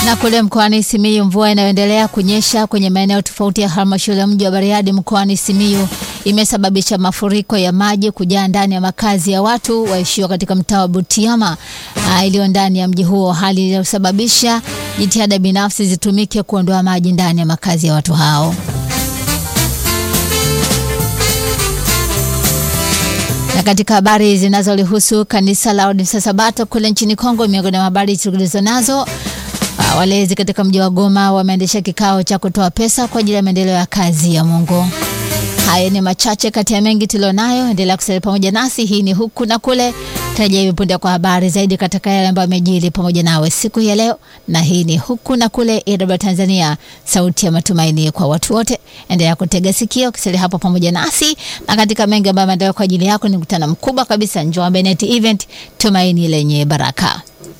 Na kule mkoani Simiyu, mvua inayoendelea kunyesha kwenye maeneo tofauti ya halmashauri ya mji wa Bariadi mkoani Simiyu imesababisha mafuriko ya maji kujaa ndani ya makazi ya watu waishio katika mtaa wa Butiama iliyo ndani ya mji huo, hali iliyosababisha jitihada binafsi zitumike kuondoa maji ndani ya makazi ya watu hao. Na katika habari zinazolihusu kanisa la Waadventista Sabato kule nchini Kongo, miongoni mwa habari tulizo nazo walezi katika mji wa Goma wameendesha kikao cha kutoa pesa kwa ajili ya maendeleo ya kazi ya Mungu. Haya ni machache kati ya mengi tulionayo. Endelea kusalia pamoja nasi. Hii ni huku na kule, tarajia hivi punde kwa habari zaidi katika yale ambayo yamejiri pamoja nawe siku ya leo, na hii ni huku na kule, AWR Tanzania, sauti ya matumaini kwa watu wote. Endelea kutega sikio, kisalia hapo pamoja nasi, na katika mengi ambayo yameandaliwa kwa ajili yako ni mkutano mkubwa kabisa, Njombe Net Event, tumaini lenye baraka.